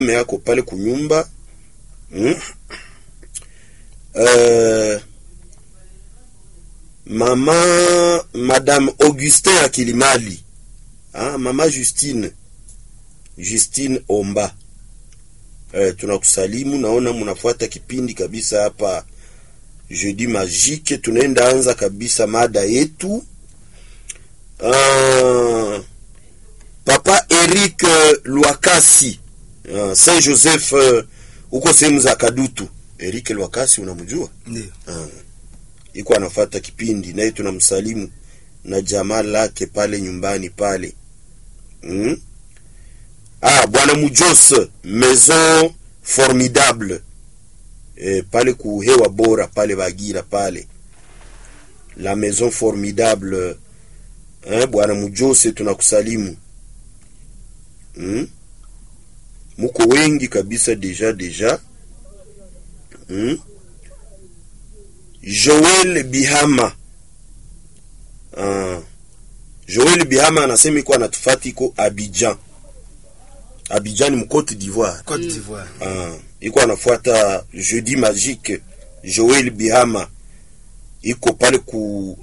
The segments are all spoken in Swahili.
yako pale kunyumba mm? uh, mama madame Augustin Akilimali ah, mama Justine Justine Omba eh, tunakusalimu. Naona mnafuata kipindi kabisa hapa Jeudi Magique. Tunaenda anza kabisa mada yetu. Ah, Papa Eric Lwakasi ah, Saint Joseph huko uh, sehemu za Kadutu. Eric Lwakasi unamjua? Ndio. Ah, iko anafuata kipindi naye tunamsalimu na jamaa lake pale nyumbani pale mm? Ah, bwana Mujos Maison Formidable e, pale kuhewa bora pale Bagira pale la Maison Formidable eh, bwana Mujose tunakusalimu mm? Muko wengi kabisa deja deja mm? Joel Bihama ah, Joel Bihama anasema iko anatufati iko Abidjan Abidjan mu Cote d'Ivoire. Cote d'Ivoire. Ah, iko anafuata Jeudi Magique. Joel Bihama iko pale ku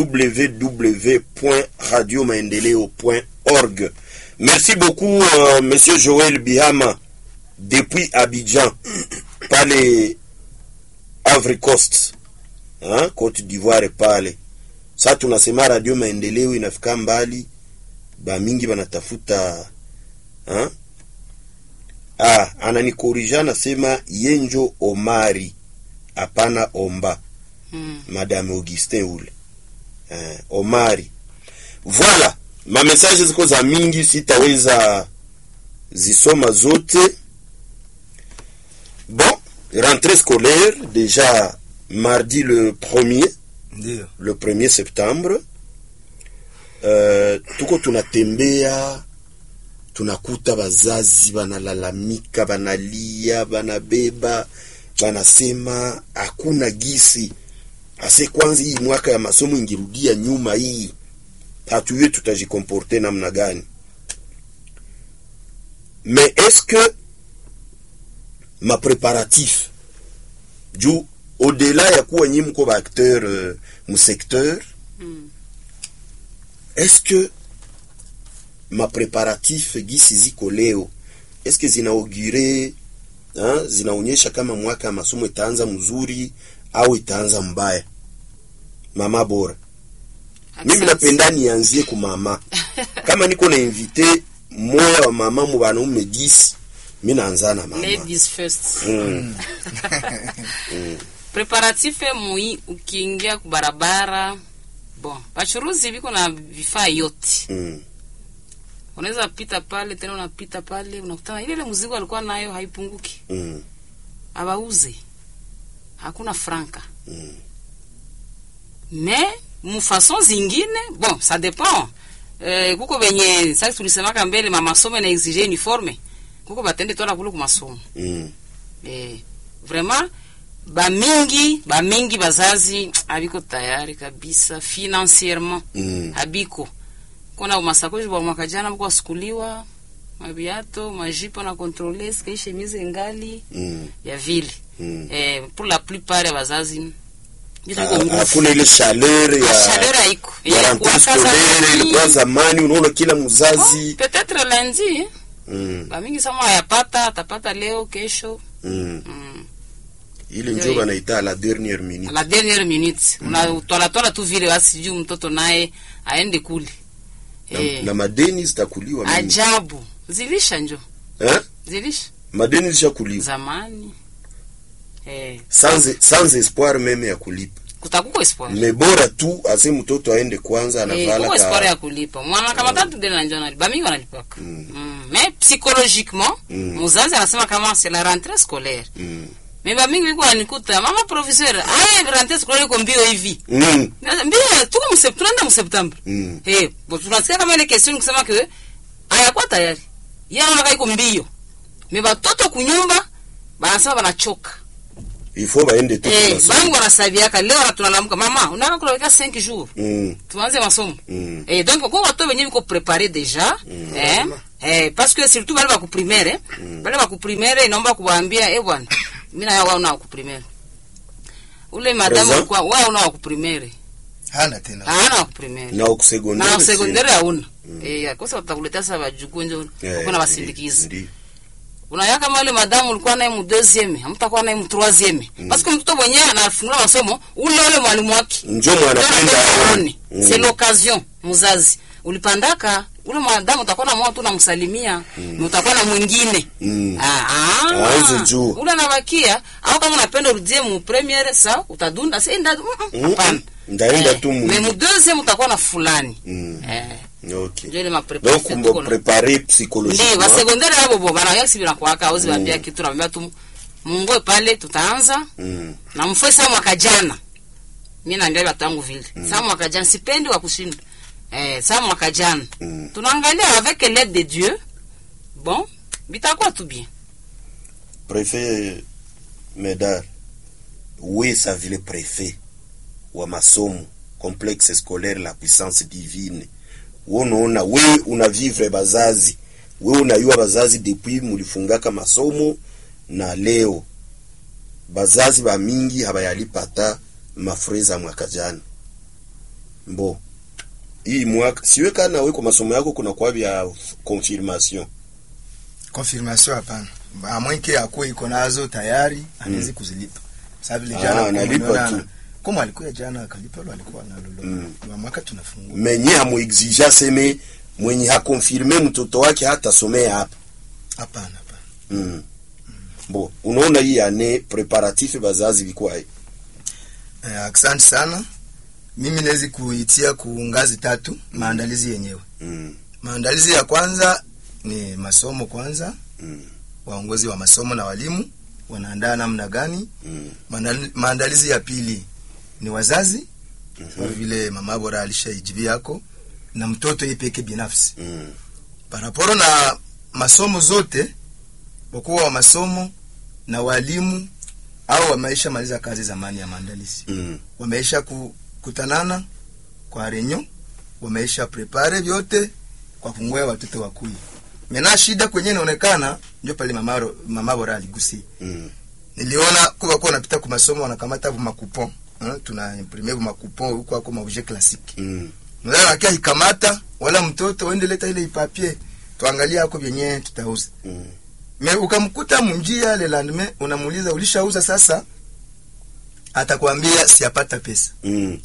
www.radiomaendeleo.org. Merci beaucoup euh, monsieur Joel Bihama depuis Abidjan pale Ivory Coast. Hein, Cote d'Ivoire pale. Sasa tunasema Radio Maendeleo inafika mbali, ba mingi banatafuta hein? Ah, ananikorija nasema Yenjo Omari, hapana Omba. Mm. Madame Augustin ule eh, Omari. Voilà, ma message ziko za mingi, sitaweza zisoma zote. Bon, rentrée scolaire déjà mardi le 1er Ndio. le 1er septembre. Uh, tuko tunatembea tunakuta bazazi banalalamika, banalia, banabeba, banasema hakuna gisi ase kwanza hii mwaka ya masomo ingirudia nyuma, hii hatujue tutajikomporte namna gani. Mais est-ce que ma préparatif juu au-delà ya kuwa nyi mko ba acteur uh, mu secteur Mm. est-ce que ma préparatif gisi ziko leo est-ce que zinaugure hein, zinaonyesha kama mwaka ya masomo itaanza mzuri au itaanza mbaya? Mama bora, mimi Asante. napenda nianzie ku mama. Kama niko na invité moya wa mama mu banaume 10 mimi naanza na mama. Ladies first. Mm. Preparatif mui ukiingia kubarabara bon, bachuruzi biko na vifaa yote, Mm. unaweza pita pale tena, unapita pale unakutana ile ile mzigo alikuwa nayo haipunguki, Mm. abauze hakuna franka Mm. mais mufason zingine bon ça dépend eh, kuko benye sasa tulisemaka mbele mamasomo na exige uniforme kuko batende tola kule kumasomo Mm. eh, vraiment bamingi bamingi bazazi abiko tayari kabisa financierement Mm. habiko kona masakoshi bwa mwaka jana mko wasukuliwa mabiato majipo na controle ske chemise ngali Mm. ya vile Mm. eh, pour la plupart ya bazazi vitu viko Ha- nguvu. Hakuna ile chaleur ya Chaleur haiko. ya Ya rentrée kuwakaza scolaire zamani. ilikuwa zamani, unaona kila Oh, mzazi peut-être lundi mm. bamingi sama ayapata atapata leo kesho Mm. mm. ile Ndio njo hiyo. banaita à la dernière minute à la dernière minute unatwalatwala tu vile basi juu mtoto naye aende kule na, eh, na madeni zitakuliwa mingi. ajabu zilisha njo eh? zilisha madeni zishakuliwa zamani eh, sans, sans espoir meme ya kulipa kutakuko espoir me bora tu ase mtoto aende kwanza Eh, anavala kuko espoir ka ya kulipa mwana kama tatu deni na njo nalipa bamingi wanalipaka Mm. mm. mais psychologiquement Mm. muzazi anasema kama c'est la rentrée scolaire mm. mais bamingi biko wanikuta mama professeur aya rentrée scolaire iko mbio hivi Mm. mbio tuko msep tunaenda mseptembre Mm. Eh, bo tunasikia kama ile question kusema ke hayakuwa tayari. Yeye anaona iko mbio. Me batoto kunyumba banasema banachoka. ifo baende tu Eh, kwa bangu wanasabiaka leo na tunalamuka mama, unataka kulaweka 5 jours. mm. Tuanze masomo. Mm. Eh, donc kwa watu wenyewe biko prepare deja, eh, eh, parce que surtout bale baku primaire mm. bale baku primaire inaomba kuwaambia eh bwana mimi na wao na waku primaire ule madamu Présent? kwa wao na waku primaire hana tena hana waku primaire na kusekondari na sekondari hauna eh kosa utakuletea sasa wajukuu nje Eh, uko na wasindikizi ndi- unaya kama ile madamu ulikuwa naye mu deuxième hamtakuwa naye mu troisième parce que mtoto mwenyewe anafungua masomo ule ule mwalimu wake njo mwanapenda aone c'est l'occasion mzazi ulipandaka ule mwanadamu utakuwa na mwa tu namsalimia na utakuwa na mwingine Mm. Ah, ah. Aanze juu. ule anabakia au kama unapenda urudie mu premiere sa utadunda si nda mm, mm, hapana ndaenda tu mu- mais mu deuxième utakuwa na fulani Mm. eh Okay. ndio ile ma donc préparation mbo tuko na- prepare ndio psychologiquement basekondari abo bo banayak sibira kwaka auzi bambia kitu nambia tu mungoe pale tutaanza Mm. na mfue saa mwaka jana mi naambia watu wangu vile saa mwaka jana sipendi wa kushinda eh, saa mwaka jana Mm. tunaangalia avec l'aide de dieu bon bitakuwa tu bien Préfet Medar, we sa vile préfet wa masomo complexe scolaire la puissance divine, we unaona we unavivre bazazi, we unayua bazazi depuis mulifungaka masomo na leo bazazi ba mingi habayalipata mafre za mwaka jana. Mbo hii mwaka siwe kana we kwa masomo yako kuna kwa vya confirmation confirmation hapana amwenke akuwe iko nazo tayari anawezi kuzilipa sababu ile Ah, jana analipa kumeona- tu. kama alikuwa jana akalipa lo alikuwa nalo lo Mm. wa mwaka tunafungua menye hamuexija seme mwenye hakonfirme mtoto wake hatasomea hapa hapana hapana mm. bo unaona hii ane preparatif bazazi vikwaye eh, asante sana mimi nawezi kuitia ku ngazi tatu maandalizi yenyewe mm. maandalizi ya kwanza ni masomo kwanza mm. waongozi wa masomo na walimu wanaandaa namna gani mm. Maandali- maandalizi ya pili ni wazazi kwa Mhm. vile mama bora alishaijibia yako na mtoto yeye peke binafsi mm. paraporo na masomo zote wakuwa wa masomo na walimu au wameisha maliza kazi zamani ya maandalizi mm. wameisha kukutanana kwa renyo wameisha prepare vyote kwa kungoya watoto wakui mena shida kwenye inaonekana ndio pale mama mama bora aligusia mm. niliona kuwa kwa napita kwa masomo wanakamata bu makupon eh, tuna imprime bu makupon huko ako maobjet classique mm. mzee akia ikamata wala mtoto wende leta ile ipapie tuangalie ako vyenye tutauza mm. me ukamkuta munjia le lendemain unamuuliza ulishauza sasa atakwambia siapata pesa mm.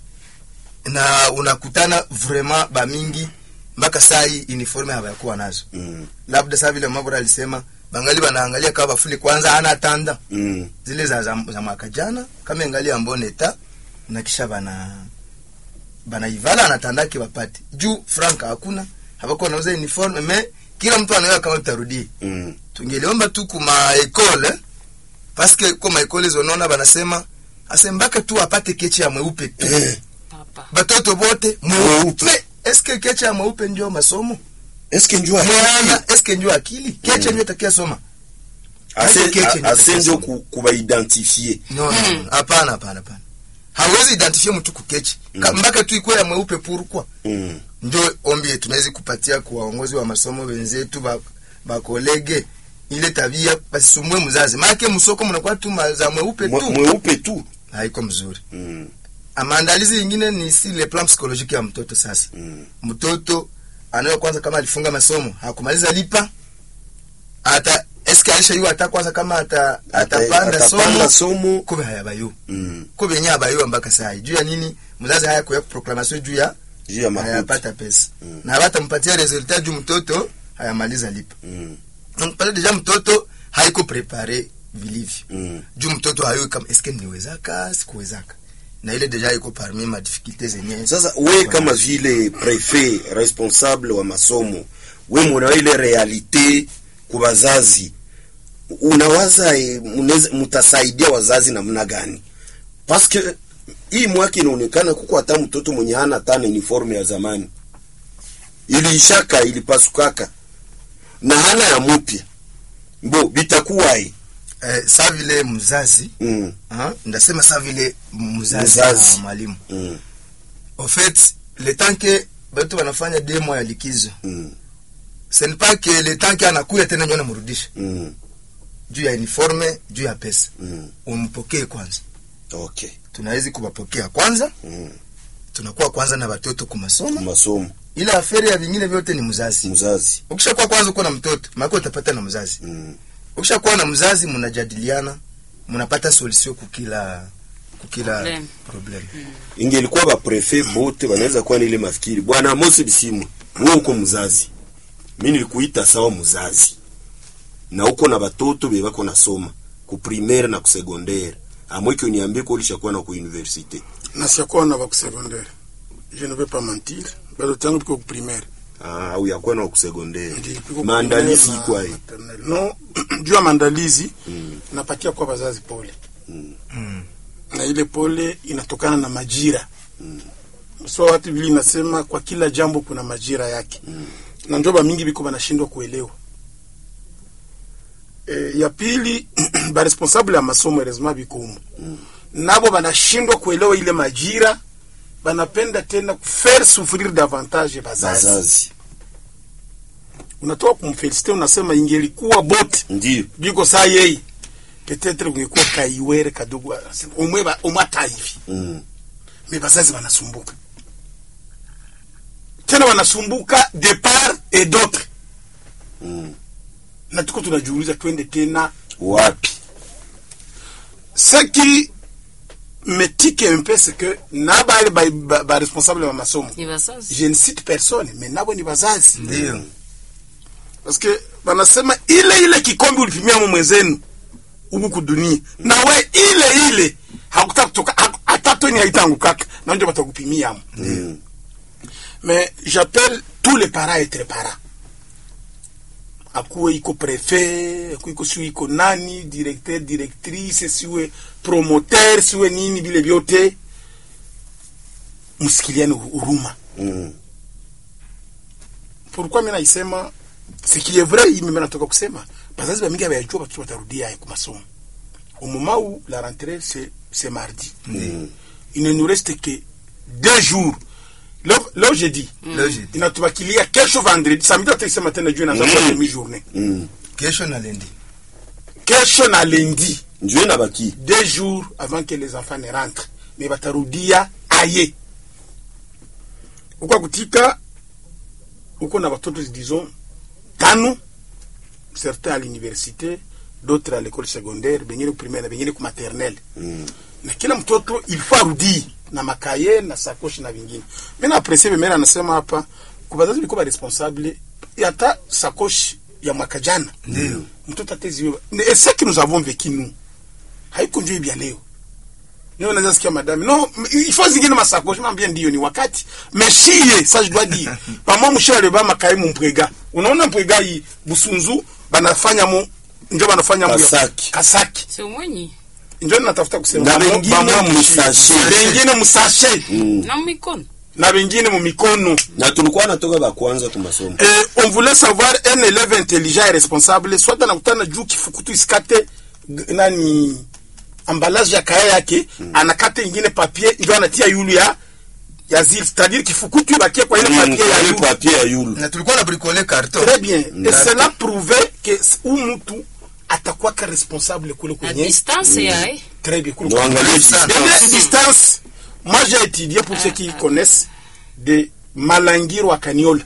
na unakutana vraiment bamingi mpaka saa hii uniforme hawakuwa nazo mm. labda saa vile mabora alisema bangali banaangalia kama bafuli kwanza ana tanda mm. zile za, za, za mwaka jana kama ingalia mboneta na kisha bana banaivala anatandaki wapate juu franka hakuna hapakuwa nauza uniforme me kila mtu anaweza kama tutarudie mm. tungeliomba tu kuma ekole paske ko maekole zonaona banasema asembaka tu apate keche ya mweupe tu Eh, papa batoto bote Mweupe. mweupe Me, eske keche ya mweupe ndio masomo eske njua mwana eske ndio akili keche Mm. ndio takia soma Ase- Keche a- ndio ase njo kusoma. ku- kubaidentifie no no, no. hapana hapana hapana hawezi identifie mtu kukechi Ka- Mm. mpaka tu ikuwe ya mweupe purukwa mm. ndio ombi tunawezi kupatia kwa waongozi wa masomo wenzetu ba- bakolege ile tabia basisumbue mzazi maake msoko mnakuwa tu ma- za mweupe Mwe- tu mweupe tu haiko mzuri mm. Ah, maandalizi ingine ni si le plan psychologique ya mtoto sasa Mm. mtoto anayo kwanza kama alifunga masomo hakumaliza lipa ata eske alishaiwa hata kwanza kama ata, atapanda Atapanda somo somo kube hayabayo mm. kube yenye abayo mpaka saa juu ya nini mzazi haya kuya proclamation juu ya juu ya makuti hayapata pesa Mm. na hawatampatia resultat juu mtoto hayamaliza lipa mm. donc pale deja mtoto haiko prepare vilivyo mm. juu mtoto hayui kama eske niwezaka sikuwezaka na ile deja iko parmi ma difficulté zenye sasa we kama vile prefet responsable wa masomo we muna ile realite ku bazazi unawaza eh, munaweza- mutasaidia wazazi namna gani paske hii mwaka inaonekana kuko hata mtoto mwenye hana tana uniforme ya zamani iliishaka ilipasukaka na hana ya mupya mbo bitakuwae eh, sa vile mzazi mm, ah, ndasema sa vile mzazi, Mzazi. na mwalimu mm, au fait le temps que batu wanafanya deux mois ya likizo mm, ce n'est pas que le temps que anakuya tena ndio namrudisha Mm. juu ya uniforme juu ya pesa Mm. umpokee kwanza Okay. tunawezi kuwapokea kwanza Mm. tunakuwa kwanza na watoto kumasomo Masomo ila aferi ya vingine vyote ni mzazi mzazi. ukishakuwa kwanza uko na mtoto maana utapata na mzazi Mm. ukishakuwa na mzazi mnajadiliana mnapata solution kukila kukila Problem. problem Ingelikuwa ba prefet bote wanaweza kuwa na ile mafikiri. Bwana Mose Bisimwa, wewe uko mzazi. Mimi nilikuita sawa mzazi. Na uko na batoto be bako nasoma ku primaire na ku secondaire. Amweke uniambie ko ulishakuwa na ku universite. na siakuwa na bakusecondaire je ne vais pas mentir bado tangu tuko ku primaire Ah, au yakuwa na ku secondaire. Ndi, tuko ku Maandalizi primaire na kwa hii. maternelle. no juu ya maandalizi Mm. napatia kwa wazazi pole Mm. na ile pole inatokana na majira so watu vile inasema kwa kila jambo kuna majira yake na njoba mingi biko banashindwa kuelewa e, ya pili baresponsable ya masomo erezima biko humo nabo banashindwa kuelewa ile majira banapenda tena kufaire souffrir davantage bazazi Bazazi. unatoka kumfelicite unasema ingelikuwa bote Ndio. biko saa yeye petetre kungekuwa kaiwere kadogo umwe ba- umwe hata hivi Mm. me bazazi wanasumbuka tena wanasumbuka de part et d'autre Mm. na tuko tunajiuliza twende tena Wapi? ce qui me tique un peu c'est que na bale ba, ba, ba responsable ba masomo ni bazazi je ne cite personne mais nabo ni bazazi ndio parce que wanasema ile ile kikombe ulipimia mu mwenzenu huku kudunia na we ile ile hakutaka kutoka ha- hata toni haitangukaka na ndio batakupimia mo Mm. mais j'appelle tous les parents à être parents akuwe iko prefet akuwe iko siwe iko nani directeur directrice siwe promoteur siwe nini vile vyote msikiliane huruma Mm. pourquoi mimi naisema ce qui est vrai mimi natoka kusema bazazi bamingi abayajua batoto batarudia ku masomo au moment où la rentrée c'est c'est mardi Mm. il ne nous reste que deux jours leo leo jeudi leo jeudi. inatubakilia kesho vendredi samedi ataisema tena juu inaanza kwa Mm. demi journée Mm. kesho na lendi kesho na lundi Njoo na baki. deux jours avant que les enfants ne rentrent mais batarudia aye ukwa kutika uko na watoto disons tano certains à l'université d'autres à l'école secondaire bengine ku primaire bengine ku maternelle Mm. na kila mtoto ilifaa arudii na makaye na sakoshi na vingine mi na apresie bemera anasema hapa kubazazi biko baresponsable hata sakoshi ya mwaka jana Ndio. mtoto ateziwe et ce que nous avons vécu nous haiko njoo vya leo Leo naweza sikia madame no il faut zingine masakoshi mambia ndio ni wakati meshie ça je dois dire pamo mshale ba makai mpwega unaona mpwega hii busunzu banafanya mu ndio banafanya mu ya- Kasaki. kasaki sio mwenyi ndio natafuta kusema Na Bamo- wengine bamo msashe. wengine msashe Mm. na mikono na wengine mu mikono Na tulikuwa natoka ba kwanza ku masomo. eh, on voulait savoir un élève intelligent et responsable soit anakutana juu kifukutu isikate g- nani emballage ya kaya yake anakata ingine papier ndio anatia yulu ya ya zile c'est-à-dire kifukutu ibakie kwa ile Mm. papier ya Ile yulu papier ya yulu. na tulikuwa na bricole carton très bien et D'accord. cela prouvait que s- huyu mtu atakuwa ka responsable kule na kwenye distance yae très bien kule Ndio kwenye angalia Sana. distance. Deuxième distance moi j'ai étudié pour ceux qui connaissent de Malangiro à Caniola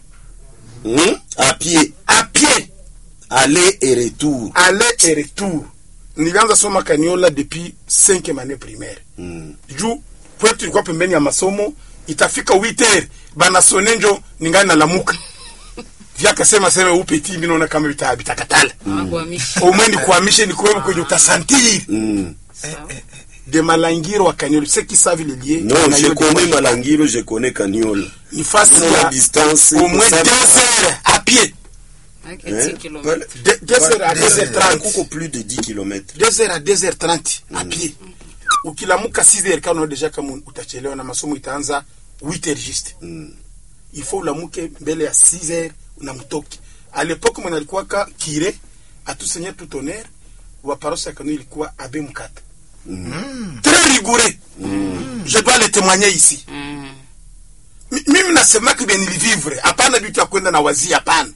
Mm. À pied. à pied Aller et retour. aller et retour nilianza soma kaniola depuis cinquième année primaire Mm. juu kwetu tulikuwa pembeni ya masomo itafika 8 heures banasone njo ningani nalamuka vyakasema seme upeti mi naona kama vita- vitakatala anakuhamisha umwe nikuhamishe nikuwepo kwenye utasantiri Mm. de malangiro wa kaniola ceux qui savent le lieu Non, na je yo- connais Malangiro, je connais Caniola. ni fasi Nous, la ya distance. au moins iko sawa. 2 heures à pied Avec Hein? 10 kilomita. De- deux heures à Deux 2 heures heures. 30 Kuko plus de 10 km. 2 heures à 2 heures 30 à pied ukilamuka 6 heures kama deja kama utachelewa na masomo itaanza 8 heures juste Mm. il faut ulamuke mbele ya 6 heures unamtoke à l'époque mwana alikuwa kire à tout seigneur tout honneur wa paroisse ya Kanu ilikuwa abe mkata très rigoureux je dois le témoigner ici Mm. Mi- mimi nasemaka bien nilivivre hapana vitu ya kwenda na wazia hapana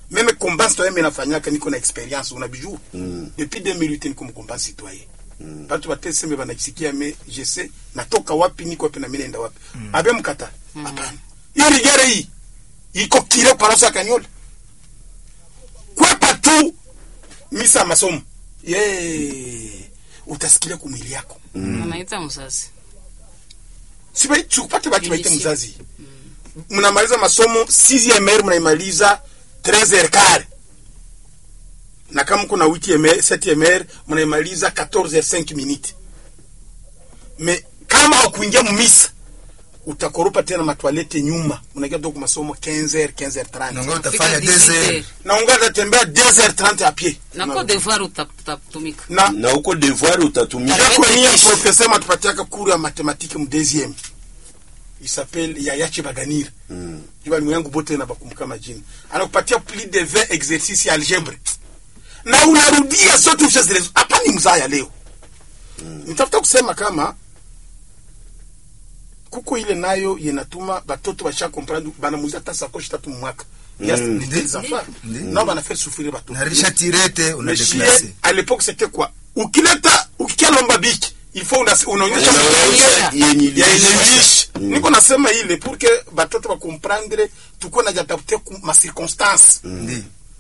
meme combat citoyen mimi nafanyaka niko na experience unabijua Mm. depuis 2008 niko mkombat citoyen batu batesembe banajisikia me je sais natoka wapi niko wapi na mimi naenda wapi abe mkata hapana hiyo rigere hii iko kile parosa kanyola kwepa tu misa masomo ye utasikilia kumwili yako anaita mzazi sibai chukupate bati baite Initial. mzazi mnamaliza masomo 6 r mnaimaliza 13 r kare na kama kuna 8 mr 7 mr mnaimaliza 14 r 5 minutes me kama ukuingia mumisa utakoropa tena matwalete nyuma unaingia tu kwa masomo 15 r 15 r 30 nongo Fika utafanya 18 deze na ungaza tembea 2 r 30 a pied nako devoir uta- utatumika na na uko devoir utatumika yako niye professeur matupatiaka cours ya mathématique mu deuxième il s'appelle Yaya Chibaganir Mm. jiba ni yangu bote na bakumbuka majina anakupatia plus de 20 exercices ya algebre na unarudia zote ushazirezo hapa ni mzaya leo nitafuta kusema kama kuko ile nayo yenatuma batoto basha comprendre banamuza hata sakoshi tatu mu mwaka Yes, Mm. ni des enfants. Ndi. nao banafaire souffrir batoto narisha tirete una Mais chie, deklase à l'époque c'était quoi ukileta ukikia lomba biki il faut una- unaonyesha Unaonyesha maonyesho yenye ya ilisha. yenyeisha Mm. niko nasema ile pour que batoto bakomprendre tukuwe najadapte ku ma circonstance ndi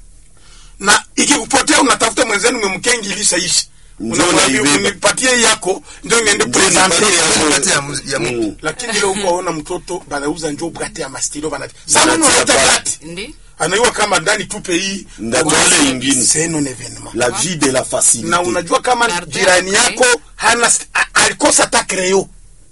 na ikikupotea unatafuta mwenzenu memkengilisha ishi Njoo unamwambia naibeba. unipatie yako ndio niende Ndio presente nipatie yako. Kati ya mu- ya mu- Mm. lakini leo uko waona mtoto banauza njoo brate ya mastilo banati sana Banatia unaleta pale. brate ndi anaiwa kama ndani tupe hii Ndajole ingine. c'est non événement la vie de la facilité na unajua kama Pardon, jirani okay. yako hana st- a- alikosa hata creo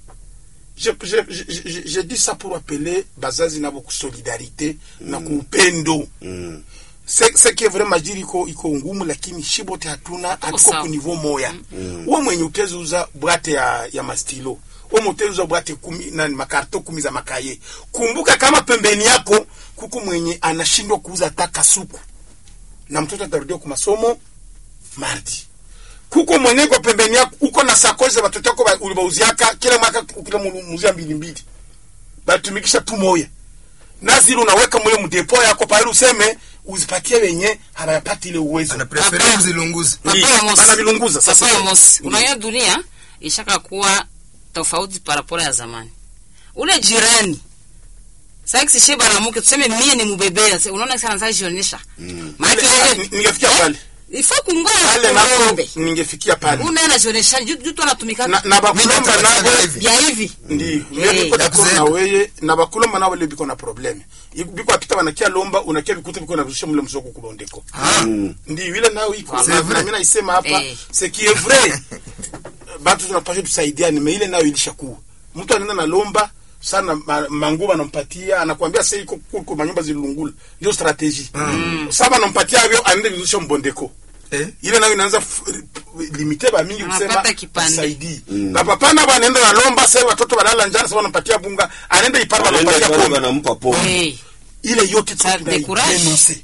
je, je, je, je, je dis ça pour appeler bazazi nabo kusolidarité na kuupendo Mm. Se- seke vraiment jiri iko iko ngumu lakini shibote hatuna hatuko sawa. ku niveau moya uwe mwenye utezuza bwate ya, ya mastilo uwe muteuza bwate kumi na makarto kumi za makaye kumbuka kama pembeni yako kuko mwenye anashindwa kuuza hata kasuku na mtoto atarudia ku masomo mardi kuko mwenye kwa pembeni yako uko na sakozi za watoto yako ba- ulibauziaka kila mwaka ukila muzia mbili mbili batumikisha tu moya na zile unaweka mule mdepo yako pale useme uzipatie wenye hawayapati ile uwezo anaprefere Papa. uzilunguzi Ndi, Papa ya Mosi. banavilunguza sasa Papa ya Mosi. Ndi. Unajua dunia ishaka kuwa tofauti parapora ya zamani. Ule jirani sasa kishe banamuke tuseme mie ni mubebea sasa unaona sana sasa jionyesha. Maana Ile- wewe ningefikia pale ifo kungoa pale nako ngombe. ningefikia pale Una anajionyesha juu juu tu anatumika na, na bakulomba Mimi nabo nataka hivi. vya hivi. ndi Eh, mimi ya niko na kuzenga. weye na bakulomba nabo le biko na probleme biko apita banakia lomba unakia bikuta biko na rusha mule msoko kubondeko Mm. ndi ile nayo iko C'est na vrai. na mimi naisema hapa Eh. c'est qui est vrai batu tunapaswa tusaidiane me ile nayo ilishakuwa mtu anaenda na lomba sana ma, manguo anampatia anakuambia sasa iko kuko manyumba zilungula ndio strategy mm. sasa anampatia hivyo anaenda vizusha mbondeko eh ile nayo inaanza f- limite ba mingi kusema Anapata kipande. saidi na papa na banaenda na lomba sasa watoto balala njana sasa wanampatia bunga anaenda ipara Wanaenda wanampatia pale pombe wanampa pombe Eh. ile yote Ça décourage. tunaidenonse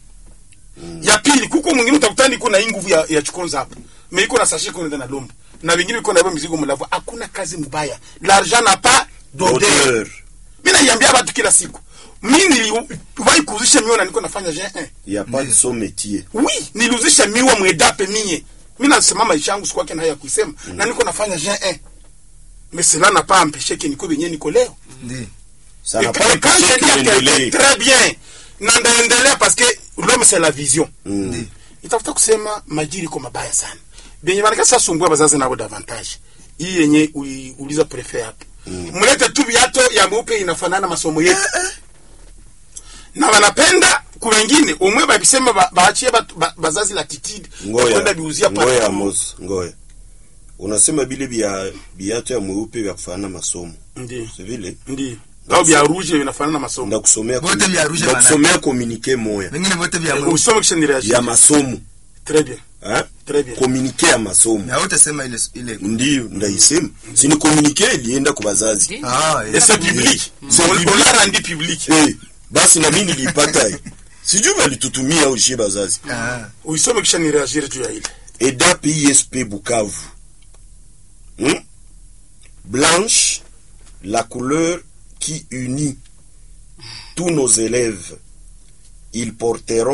ya pili kuko mwingine utakutani iko na hii nguvu ya, ya chukonza hapa me iko na sashe iko na lomba na vingine iko na mizigo mlavu hakuna kazi mbaya l'argent n'a pas d'odeur Odeur. mimi naiambia watu kila siku mimi niliwahi kuuzisha miwa na niko nafanya G1 Il y a pas de son métier. oui niliuzisha miwa mwedape mie mi nasema maisha yangu siku yake na haya kuisema na niko nafanya G1 mais cela n'a pas empêché que niko benye niko leo ndi Ça Et n'a que- pas et quand empêché je dis à qu'il quelqu'un, endelee. très bien na ndaendelea parce que l'homme c'est la vision Mm. itafuta kusema majiri iko mabaya sana benye banaka sasa sumbua bazazi nabo davantage hii yenye uliuliza prefe hapo mlete tu viato ya mweupe inafanana masomo yetu na wanapenda kuwengine umwe babisema ba- baachie batu- ba- bazazi latitude ya kwenda Ngoya, biuzia ngoya pale Amos, ngoya. Unasema bile bia biato ya mweupe vya kufanana masomo. ndio Si vile? ndio au vya rouge vinafanana masomo Ndakusomea Vote vya rouge ndakusomea communiqué moya vingine vote vya mweupe usome kisha nireagir ya masomo. très bien Hein? très bien Communiqué ya masomo. na wote sema ile ile Ndiyo, ndaisema. Si ni communiqué ilienda kwa bazazi. Ndi. ah et c'est public C'est on public. on l'a rendu public Eh, basi na mimi nilipata hii. Sijui walitutumia au shie bazazi. ah uisome kisha nireagir juu ya ile EDAP ISP Bukavu. Hmm? Blanche, la couleur qui unit tous nos élèves. Ils porteront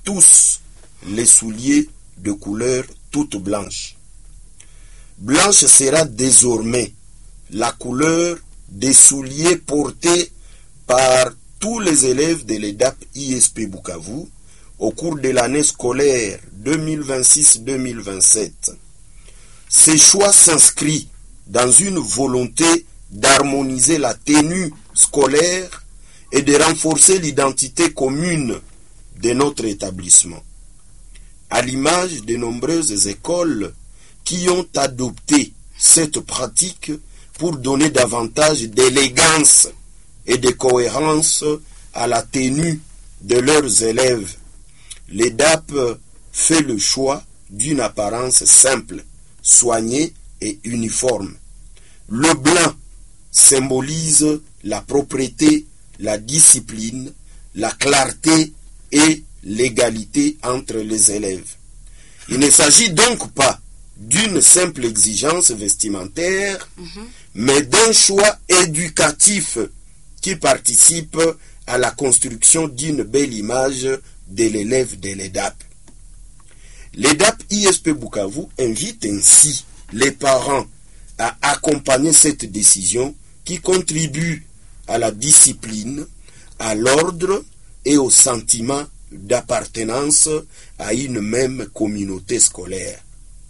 tous les souliers de couleur toute blanche. Blanche sera désormais la couleur des souliers portés par tous les élèves de l'EDAP ISP Bukavu au cours de l'année scolaire 2026-2027. Ces choix s'inscrivent dans une volonté d'harmoniser la tenue scolaire et de renforcer l'identité commune de notre établissement. À l'image de nombreuses écoles qui ont adopté cette pratique pour donner davantage d'élégance et de cohérence à la tenue de leurs élèves. L'EDAP fait le choix d'une apparence simple, soignée et uniforme. Le blanc symbolise la propreté, la discipline, la clarté et l'égalité entre les élèves. Il ne s'agit donc pas d'une simple exigence vestimentaire, mais d'un choix éducatif qui participe à la construction d'une belle image de l'élève de l'EDAP. L'EDAP ISP Bukavu invite ainsi les parents à accompagner cette décision qui contribue à la discipline, à l'ordre et au sentiment d'appartenance à une même communauté scolaire.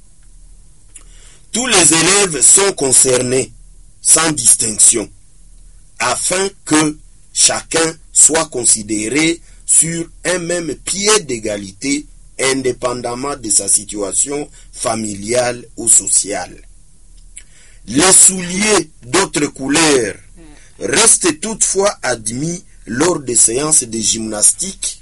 Tous les élèves sont concernés sans distinction afin que chacun soit considéré sur un même pied d'égalité indépendamment de sa situation familiale ou sociale. Les souliers d'autres couleurs restent toutefois admis lors des séances de gymnastique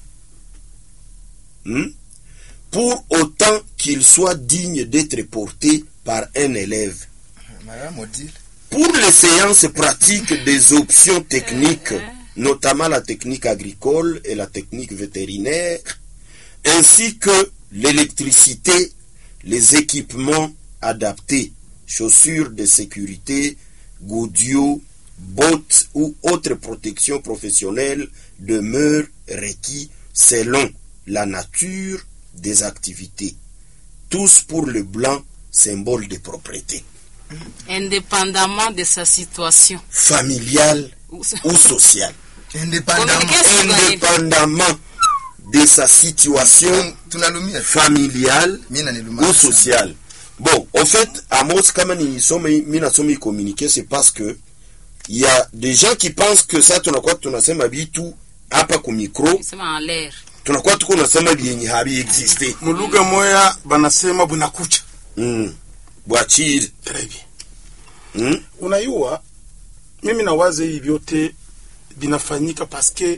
hmm, pour autant qu'ils soient dignes d'être portés par un élève. Madame Odile. Pour les séances pratiques des options techniques, notamment la technique agricole et la technique vétérinaire, ainsi que l'électricité, les équipements adaptés, chaussures de sécurité, goudios, bottes ou autres protections professionnelles demeurent requis selon la nature des activités. Tous pour le blanc, symbole de propreté. indépendamment de sa situation. Familiale Ou- ou sociale. Indépendamment. Communication. Indépendamment de sa situation tunalumia familiale mi naniluma ou sociale. Bon, au fait, Amos, kama nisome mi nasoma hii communiqué, c'est parce que il y a des gens qui pensent que ça tunakuwa tunasema vitu hapa ku micro, Sema en l'air. tunakuwa tuko nasema vyenye habi existe. mulugha moya banasema bunakucha Mm. Bwachiri. Très bien. Mm. unayua mimi nawaza hii vyote vinafanyika paske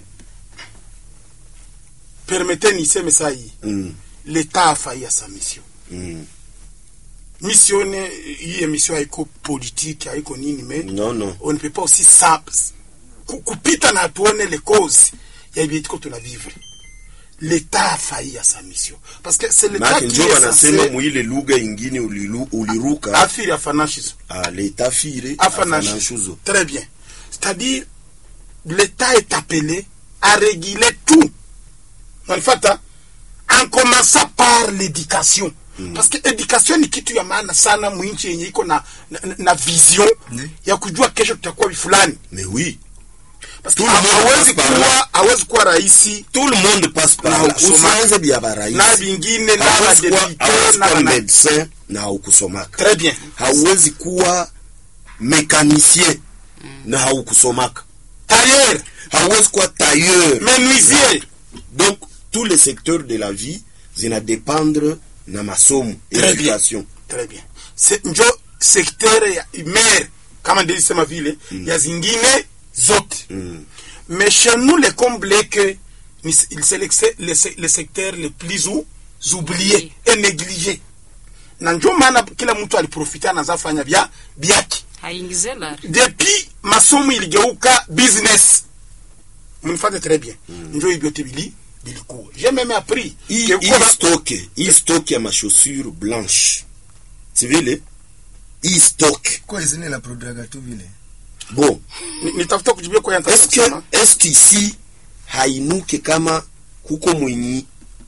permete niseme saa hii Mm. leta afaia sa mission Mm. mission ne hii emission haiko politique haiko nini me Non, non. on ne peut pas aussi simple ku- kupita na tuone les causes ya vietiko tunavivre leta afaia sa mission parce que c'est l'état Maana qui njo est wanasema censé muile lugha ingine ulilu, uliruka afiri afanashizo ah, leta fire Afanash. afanashuzo. Très bien. C'est-à-dire, l'État est appelé à réguler tout. Unanifuata? En commençant par l'éducation. Parce que éducation ni kitu ya maana sana mwinchi yenye iko na, na, na vision Ndi. ya kujua kesho tutakuwa fulani. Mais oui, Parce que Tout le monde hawezi passe par kuwa hawezi kuwa raisi tout le monde passe par Na là. ukusoma. Usianze vya baraisi. na vingine na hawezi kuwa badepite hawezi na kuwa na medecin na haukusomaka Très bien. hauwezi kuwa mekanicien na haukusomaka Tailleur, hauwezi kuwa tailleur menuisier. donc tous les secteurs de la vie zinadépendre na masomo Très education Très bien. Se, njo sektere ya mer kama ndilisema vile ya zingine zote Mm. mais chez nous le comble est que ni- c'est le, se- le, se- le secteur le plus ou- oublié Oui. et négligé na njo maana kila mtu aliprofita anazafanya vya vyake haingize la depuis masomo iligeuka business mnifate très bien njo hivyo vyote bili bilikuwa j'ai même appris hii que hii kuwa- stock hii stock ya machaussure blanche si vile hii stock kwa izini na produaga tu vile bon Ni- nitafuta kujibia kwa est-ce que yantasema est-ce qu'ici hainuke kama kuko mwenyi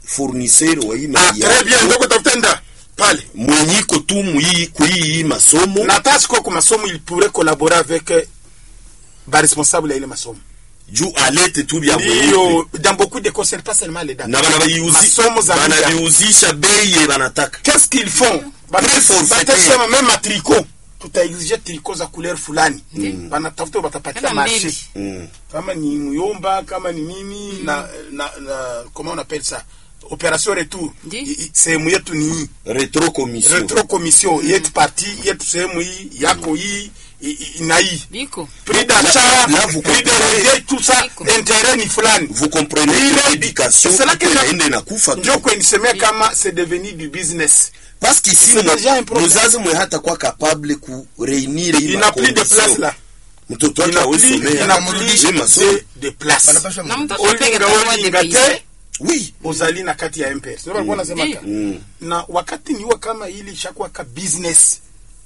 fournisseur wa hii ah, media très bien ndio kutafuta nda pale mwenyiko tu muhii kuhii masomo na hata siko kwa masomo il pourrait collaborer avec euh, ba responsable ya ile masomo juu alete tu bya mweupe ndio dans beaucoup de concert pas seulement les dates na banabiuzi- masomo za media banabiuzisha bei ye banataka qu'est-ce qu'ils font Très forfaitaire. batasema même à tricot tutaexige tricot za couleur fulani banatafuta batapatia Kama marché mbili. Mm. kama ni muyomba kama ni nini na, na, na comment on appelle ça opération retour Ndi. I- i- sehemu yetu ni hii retro commission retro commission yetu parti yetu sehemu hii yako hii i- i- na hii biko prix d'achat Là, vous prix de comprenez. revient tout ça Iko. intérêt ni fulani vous comprenez Ile- que l'éducation C'est là que je- inaenda inakufa tu ndio kwenisemea kama c'est devenu du business parce que si C'est déjà un problème. mzazi mwe hata kwa capable ku reunir hii il n'a plus de macondition. place là mtoto il wake n'a awe plus il somea n'a hii plus masomo de, de place Banapaswa na mu- mtoto peke olinga atakuwa olinga depaysé. te oui ozali na kati ya mpesa ndio walikuwa nasema Ndiyo. mm. na wakati niwa kama ili ishakuwa ka business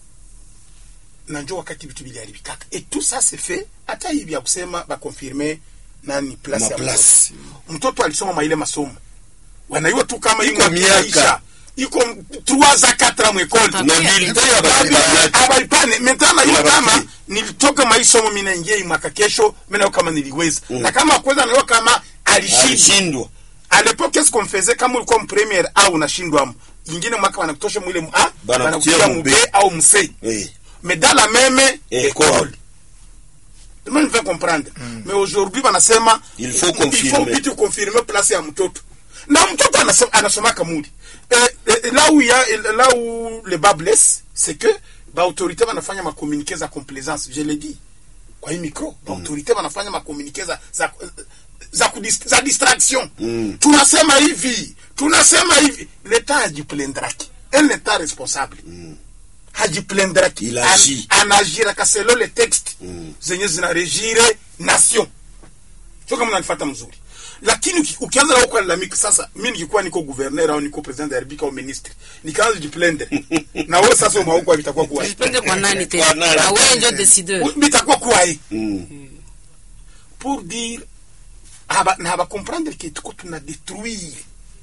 na njo wakati vitu viliharibikaka et tout ça c'est fait hata hivi ya kusema bakonfirme nani place ya Maplace. mtoto mtoto alisoma maile masomo wanaiwa tu kama Iko miaka. iko 3 za 4 mwekole Tabia. na militaire ya barabara abalipane maintenant na hiyo Wabaki. kama nilitoka maisomo mimi naingia hii mwaka kesho mimi nayo kama niliweza Mm. na kama kweza nayo kama alishindwa alishindwa à l'époque qu'est-ce qu'on faisait kama ulikuwa mpremiere au unashindwa ingine mwaka wanakutosha mwile mu A Banakutia wanakutia mu mu B. B au mu C eh mais dans la même École. école Tout le monde veut comprendre mais aujourd'hui wanasema Il faut il faut confirmer. vitu confirmer place ya mtoto na mtoto anasoma anasoma kamuli eh, eh, là où il y a là où le bas blesse c'est que ba autorité wanafanya ma communiquer za complaisance je l'ai dit kwa hii micro ba autorité wanafanya ma communiquer za za za, kudis, za distraction Mm. tunasema hivi tunasema hivi leta hajiplendraki elle n'est pas responsable hajiplendraki Il agit. anagiraka selo le texte Mm. zenye zinaregire nation sio kama unanifuata mzuri lakini uki- ukianza na kulalamika sasa mi nikikuwa niko gouverneur au niko president de la republique au ministre nikaanza jiplende na wewe sasa umauko vitakuwa kuwa Jipende kwa nani Kwa tena nani? na wewe ndio décideur vitakuwa kuwa hii mm. pour dire haba na haba comprendre que tuko tuna détruire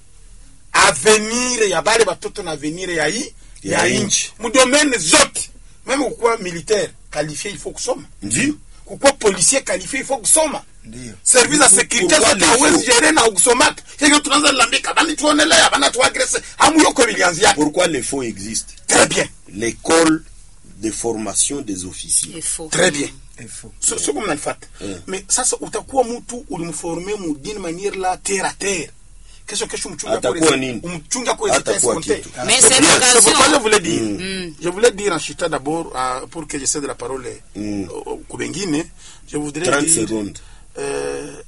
avenir ya bale batoto na avenir ya hii Ya ya nchi. nchi mudomaine zote meme kukuwa militaire qualifié il faut kusoma ndio kukuwa policier qualifié il faut kusoma Ndiyo. service ya Pour- sécurité pourquoi zote les hawezi faux? gere na ukusomaka hivyo tunaanza lambika bani tuonelea bana tuagrese hamuyoko vilianzia pourquoi les faux existent très bien l'école de formation des officiers il faut très bien Il faut. so sio kama mnanifuata Mm. mais sasa utakuwa mtu ulimforme mu d'une manière la terre à terre kesho kesho mchunga Atakuwa nini? umchunga kwa Hatakuwa hésiter kitu. mais C'est c'est pour- c'est pourquoi je l'occasion voulais dire Mm. je voulais dire en chutant d'abord euh, pour que je cède la parole Mm. euh, kwa wengine je voudrais 30 dire secondes eh,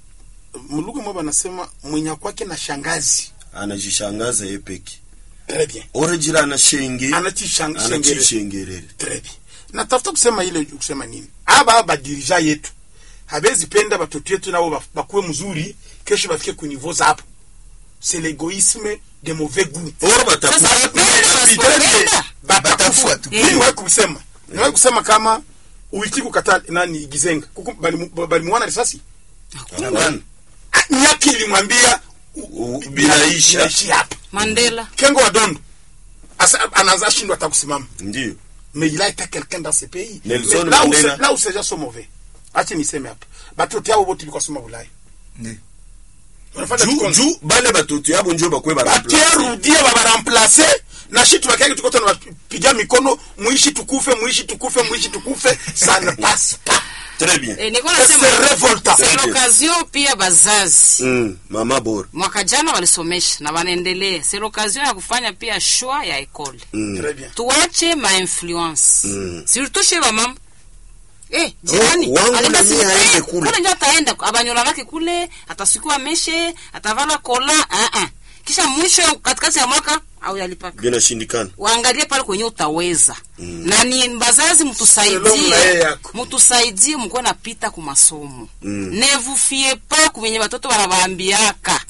mlugha mwa banasema mwenye kwake na shangazi anajishangaza ye peke très bien orejira anashenge anachishangerera anachishengerere très bien natafuta kusema ile kusema nini aba badirija yetu habezi penda batoto yetu nabo baf- bakuwe mzuri kesho bafike ku niveau zapo c'est l'égoïsme de mauvais goût or Sasa batakuwa wapende wasipopenda batakufa Batafua tu. mimi niwahi kusema niwahi kusema kama uiti kukata nani gizenga kuku balimu- balimuona risasi Hapana. Ah, nyaki ilimwambia u- U- bi- binaisha. binaishi hapa Mandela kengo wa dondo Asa- anaanza shindwa hata kusimama ndio mais il a été quelqu'un dans ce pays Nelson Mais là où Mandela. c'est- là où ces gens sont mauvais ache niseme hapa batoto yabo bote ilikuwa soma bulaya Ndiyo. Unafuata juu kikondo. juu bale batoto yabo njo bakwe bakerudia babaramplace na shi tubakiaki tuko tena bapiga mikono muishi tukufe muishi tukufe muishi tukufe ça ne passe pas très bien eh, nilikuwa c'est nasema révoltant c'est l'occasion pia bazazi mm. mama bora mwaka jana walisomesha na wanaendelea c'est l'occasion ya kufanya pia shwa ya ekole mm. très bien tuache mainfluence Mm. surtout chez bamama Eh, jirani Oh, wangu alienda na mie siku- aende eh, kule. kule ndio ataenda abanyola lake kule atasukua meshe atavala kola uh -uh. kisha mwisho katikati ya mwaka au yalipaka binashindikana waangalie pale kwenye utaweza mm. na ni bazazi Selon mtusaidie mlaye yako. mtusaidie mkuwe napita ku masomo Mm. ne vous fiez pas kuvenye batoto banabaambiaka